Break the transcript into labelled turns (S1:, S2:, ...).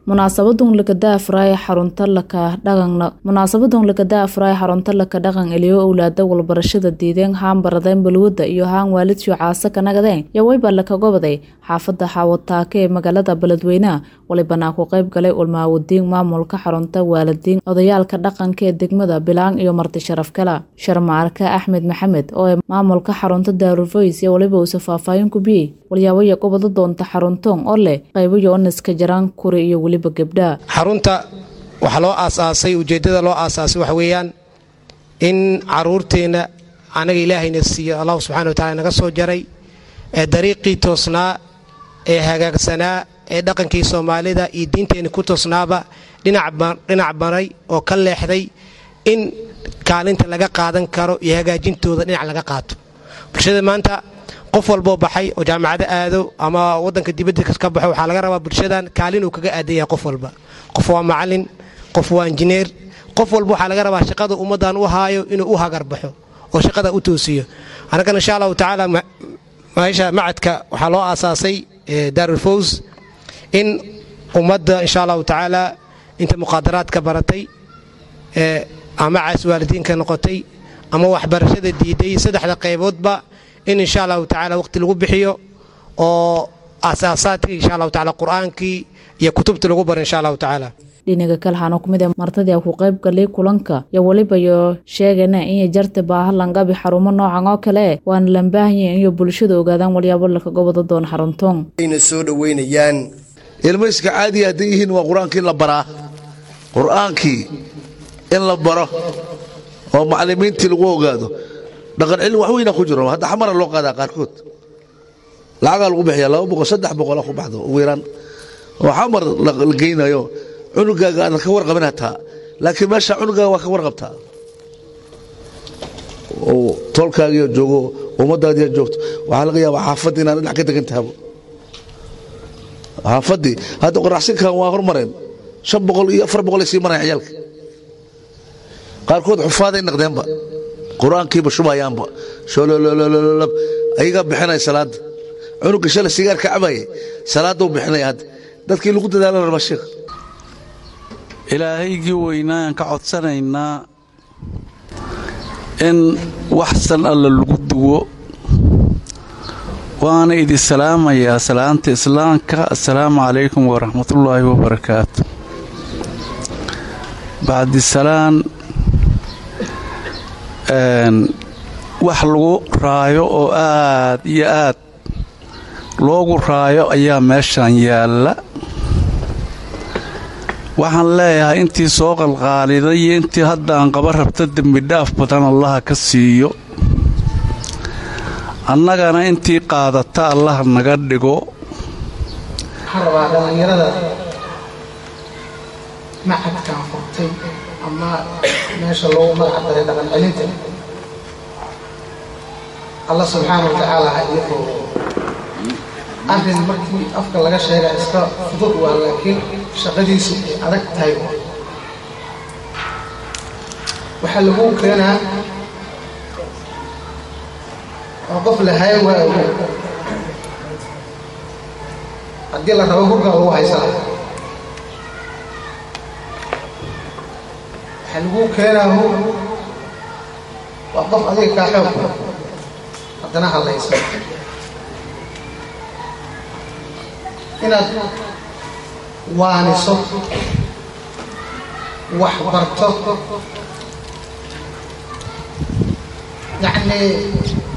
S1: munaasabadun lakada afraaya xarunta laka dhaqan munaasabadun lakada afraaya xarunta laka dhaqan eliyo owlaada walbarashada diideen haan baradeen balwada iyo haan waalidshio caasa ka nagadeen yawayba laka gobaday xaafada xaawataake ee magaalada beledweyneha walibanaa ku qayb galay ulmaawadiin maamulka xarunta waalidiin odayaalka dhaqanka ee degmada bilaan iyo marti sharaf kala sharmaarka axmed maxamed oo ee maamulka xarunta daaruvoys iyo waliba uuse faahfaahin ku biyey walyaabaya gobada doonta xaruntoon oo leh qaybayo oniska jaraan kuri iyo weliba gebdha
S2: xarunta waxaa loo aasaasay ujeeddada loo aasaasay waxa weeyaan in caruurteenna anaga ilaahayna siiyo allahu subxana wa tacala naga soo jaray ee dariiqii toosnaa ee hagaagsanaa ee dhaqankii soomaalida iyo diinteenni ku toosnaaba dhinac maray oo ka leexday in kaalinta laga qaadan karo iyo hagaajintooda dhinac laga qaato bulshada maanta qof walboo baxay oo jaamacado aado ama wadanka dibadda ka baxo waxaa laga rabaa bulshadan kaalin uu kaga aadan yahay qof walba qof waa macalin qof waa injineer qof walba waxaa laga rabaa shaqada ummaddan u haayo inuu u hagarbaxo oo shaqada u toosiyo annagana insha allahu tacaala meesha macadka waxaa loo aasaasay daarulfows in ummadda insha allahu tacaala inta muqaadaraadka baratay ama caas waalidiinka noqotay ama waxbarashada diiday saddexda qayboodba in insha allahu tacala waqti lagu bixiyo oo asaasaadkii insha allahu tacala qur-aankii iyo kutubtii lagu baro insha allahu tacaala
S1: dhinaga kalhana kumid ee martadii ku qayb galay kulanka iyo weliba yo sheegana inay jarta baaha langabi xarumo noocan oo kale waana lambaahanyahin iyo bulshada ogaadaan walyaabo laka gobada doon xaruntoon
S3: ayna soo dhoweynayaan
S4: ilmayska caadiga hadday yihiin waa qur-aankii in la baraa qur-aankii in la baro oo macallimiintii lagu ogaado dhaqan cilmi wax weyna ku jiro hadda xamara loo qaadaa qaarkood lacagaa lagu bixiya laba boqol saddex boqola ku baxdo ugu yaraan oo xamar la geynayo cunugaaga aadan ka warqabin hataa laakiin meesha cunugaaga waa ka warqabtaa oo toolkaagiyo joogo ummaddaadiyo joogto waxaa laga yaabaa xaafaddii inaan dhinac ka degan tahabo xaafaddii hadda qoraxsinkan waa hormareen shan boqol iyo afar boqol ay sii maraya ciyaalka qaarkood xufaaday naqdeenba qur-aankiiba shubayaanba sholololololab ayagaa bixinaya salaadda cunuga shalay sigaarka cabayay salaadduu bixinaya hadda dadkii lagu dadaalan raba sheekh
S5: ilaahaygii weynaaaan ka codsanaynaa in waxsan alla lagu duwo waana idin salaamayaa salaanta islaamka assalaamu calaykum waraxmatullaahi wabarakaatu bacdisalaan wax lagu raayo oo aad iyo aad loogu raayo ayaa meeshan yaalla waxaan leeyahay intii soo qalqaaliday iyo intii haddaan qaba rabta dembidhaaf badan allaha ka siiyo annagana intii qaadata allaha naga dhigo
S6: waxaan rabaa dhallinyarada macadkan furtay ama meesha loogu magac daray dhaqan celinta alla subxaana wa tacaala ha iyo foogo arrin markii afka laga sheega iska fudud waa laakiin shaqadiisu ay adag tahay waxaa lagu keenaa oo qof la hayan waa ogo haddii la rabo hurgaa lagu haysanaya waxaa lagu keenaa hur waa qof adiga kaa xoog haddana hadlayso inaad waaniso wax barto yacnii